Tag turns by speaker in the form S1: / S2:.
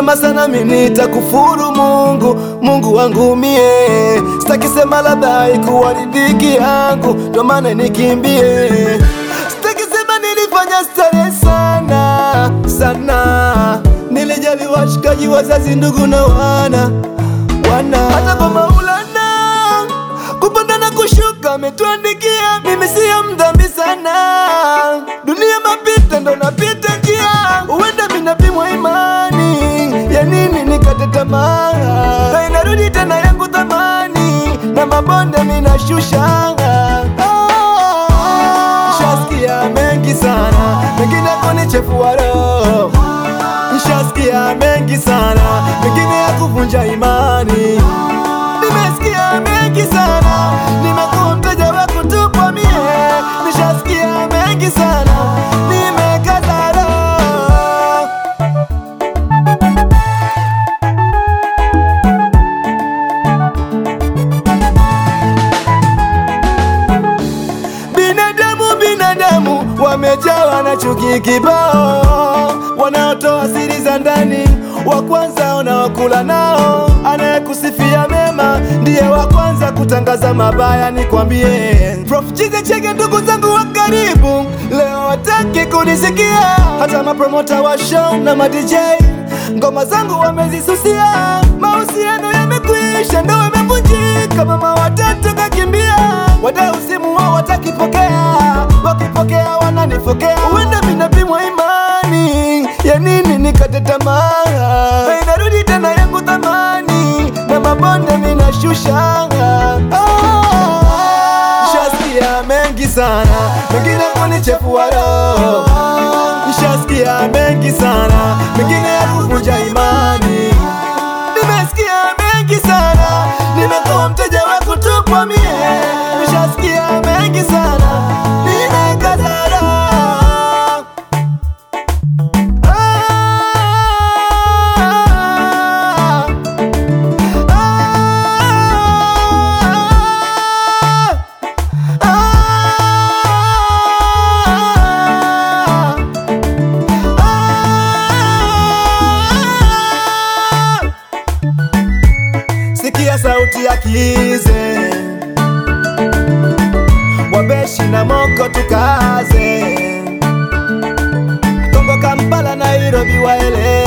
S1: Nikisema sana mimi nitakufuru Mungu, Mungu wangu mie. Sitaki sema labda haikuwa riziki yangu, ndo maana nikimbie. Sitaki sema nilifanya starehe sana sana, nilijali washikaji, wazazi, ndugu na wana wana, hata kwa Maulana kupanda na kushuka ametuandikia, mimi siyo mdhambi sana. Dunia mapita, ndo napita njia, huenda minapimwa imani ya nini nikate tamaa, na inarudi tena yangu thamani, na mabonde minashusha. Nishasikia mengi sana, mengine kunichefua roho. Nishasikia mengi sana, mengine ya kuvunja imani. Nimesikia mengi sana, nimekuwa mteja wa kutupwa mie. Nishasikia mengi sana, nimekaza roho. Binadamu, binadamu wamejawa na chuki kibao, wanaotoa siri za ndani, wa kwanza unaokula nao. Anayekusifia mema ndiye wa kwanza kutangaza mabaya. Nikwambie Prof Chize Chege, ndugu zangu wa karibu, leo wataki kunisikia, hata mapromota wa show na ma DJ ngoma zangu wamezisusia. Mahusiano yamekwisha, ndoa imevunjika, mama watatu kakimbia, wadau simu wao watakipokea, wakipokea wananifokea. Huenda minapimwa imani ya nini nikate tamaa, na inarudi tena yangu thamani, na mabonde minashusha. Ah, Nishasikia mengi sana, mengine kunichefua roho. Nishasikia mengi sana, mengine ya kuvunja imani. Nimesikia mengi sana, nimekuwa mteja wa kutupwa mie. Nishasikia mengi sana, nimekaza roho. Ah, ah, ah. Sikia sauti ya Kize, Wabeshi na Moko tukaze, Kongo, Kampala, Nairobi waele